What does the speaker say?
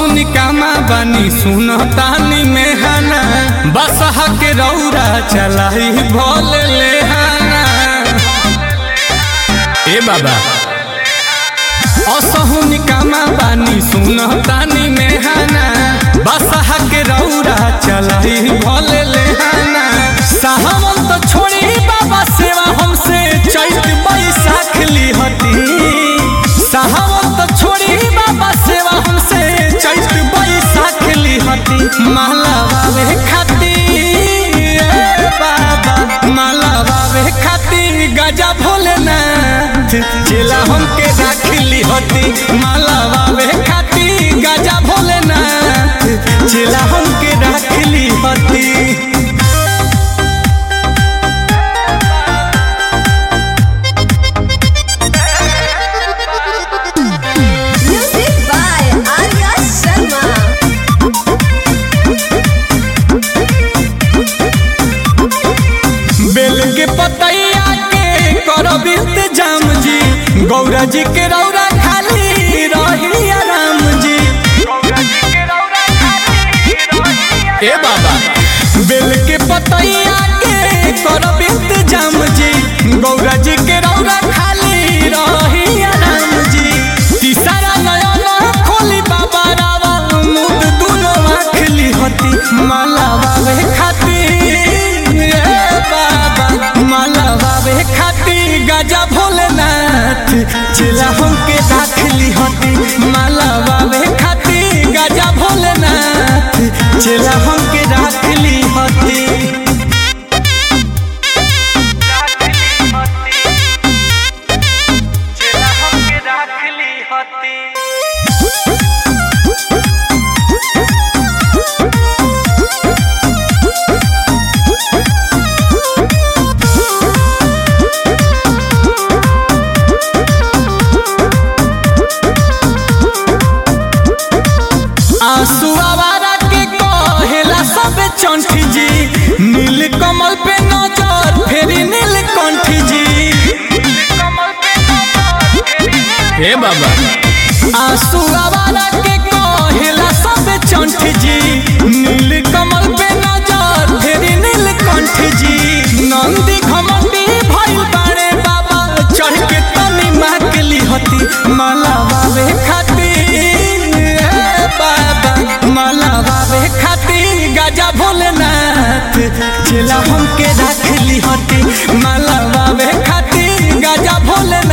निकामा बानी सुन तानी में हाना बसहा के रौरा चलाई भोल ले हाना ए बाबा असहु निकामा बानी सुन तानी में हाना बसहा के रौरा चलाई भोल ले हाना साहवन तो छोड़ी बाबा सेवा हमसे चैत बैसाख ली हती साहवन तो छोड़ी बाबा सेवा हमसे चैत बैसाख ली हती माला बाबे खाती ए बाबा माला बाबे खाती गजा भोलेनाथ चेला हमके राख ली हती माला बाबे खाती गजा भोलेनाथ चेला हमके राख ली हती Music by Arya Sharma. बेल के पतैया के करब इंतजाम जी गौरा जी के रौरा खाली रही राम जी ए बाबा बेल के पतैया के करब इंतजाम जी गौरा जी के रौरा खाली रही राम जी तीसरा नयन खोली बाबा रावा मुद दुनो आँख ली हती माला बाबे खातिर ए बाबा माला बाबे खातिर गजा भोलेनाथ चेला हमके राख ली हती माला बाबे खातिर गजा भोलेनाथ चेला हमके राख ली हती आंसू आवारा के कहेला सब चंठ जी नील कमल पे नजर फेरी नील कंठ जी हे बाबा आंसू आवारा के कहेला सब चंठ जी नील कमल पे नजर फेरी नील कंठ जी नंदी घमंडी भइल बाड़े बाबा चढ़ के तनी माकली हती माला बाबे खातिर ए बाबा माला बाबे खातिर गजा भोलेनाथ चेला हमके राख ली हती माला बाबे खातिर गजा भोलेनाथ